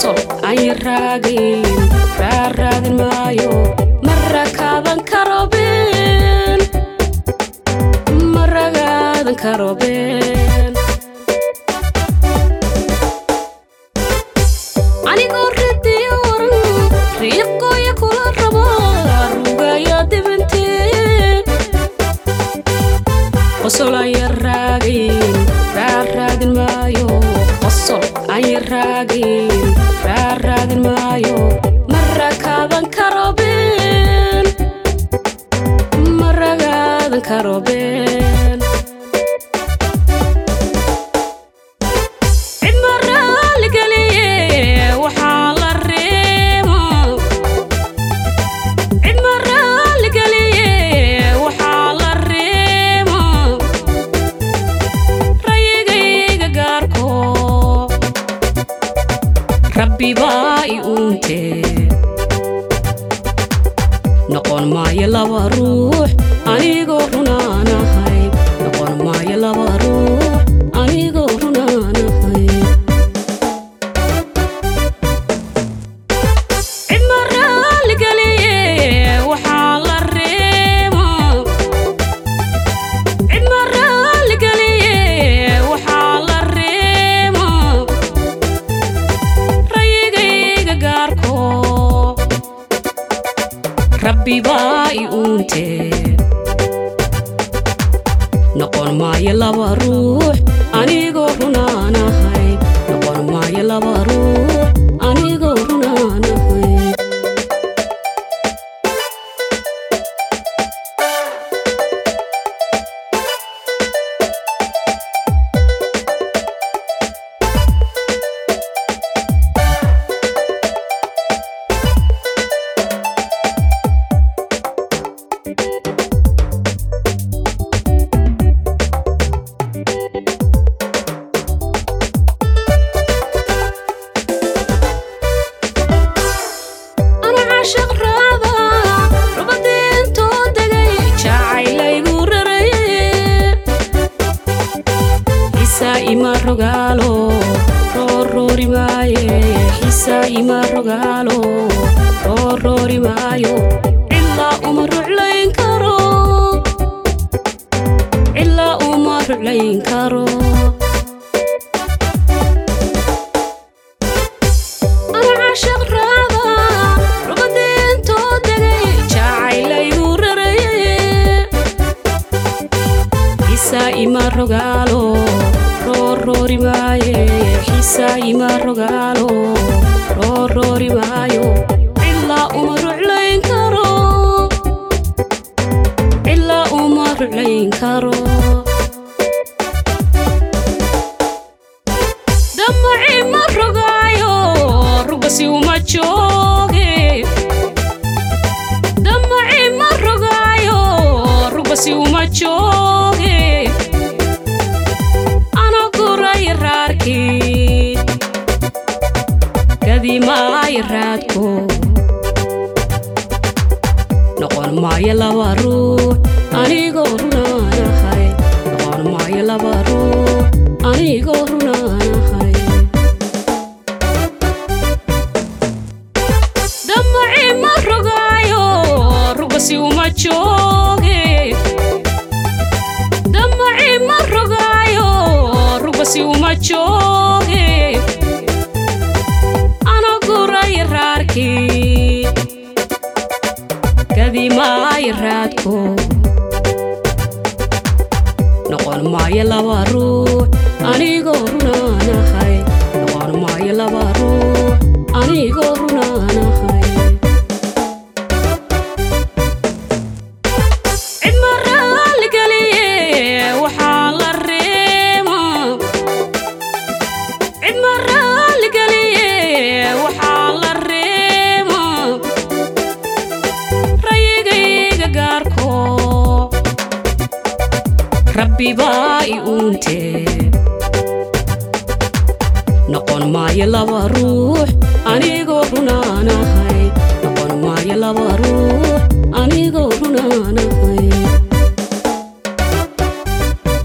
qosol aan raagayn raaraadin maayo ma rakaadan karo been ma ragaadan karo been anigoo ridiyo waran riiqooya kula rabo rugaya dibintee qosol aan raagayn raaraadin maayo qosol aan raagayn raaraadin maayo ma rakaadan karo been ma ragaadan karo been cid ma raaligeliye waxaa la reemo cid ma raaligeliye waxaa la reemo rayigayga gaarko rabbi baa i uuntee noqon maayo laba ruux anigoo runaanahay noqon maayo laba ruux anigoo runaanahay cid ma raaligeliye waxaa la reemo cid ma raaligeliye waxaa la reemo rayigayga gaarko rabbi baa i uuntee noqon maayo laba ruux anigoo runaanahay noqon maayo laba ruux anigoo runaanahay ana caashaq raada rubadiintoo degay jacaylaygu raraye xisaa ima rogaalo rooroori maaye xisaa ima rogaalo rooroori maayo cilaa uma ruclayn karo cilaa uma ruclayn karo ana caashaq raada rubadiintoo degay jacaylaygu raraye xisaa ima rogaalo rooroori maaye xisaa ima rogaalo rooroori maayo cilaa uma ruclayn karo cilaa uma ruclayn karo damaci ma rogaayo rugasi uma jooge damaci ma rogaayo rugasi uma jooge ana guray raarkii kadimaay raadko noqon maayo laba ruux anigoo runaanahay noqon maayo laba ruux anigoo runaanahay damaci ma rogaayo rugasi uma jooge damaci ma rogaayo rugasi uma jooge ana guray raarkii kadimaay raadko noqon maayo laba ruux anigoo runaanahay noqon maayo laba ruux anigoo runaanahay cid ma raaligeliye waxaa la reemo cid ma raaligeliye waxaa la reemo rayigayga gaarko rabbi baa i uuntee noqon maayo laba ruux anigoo runaa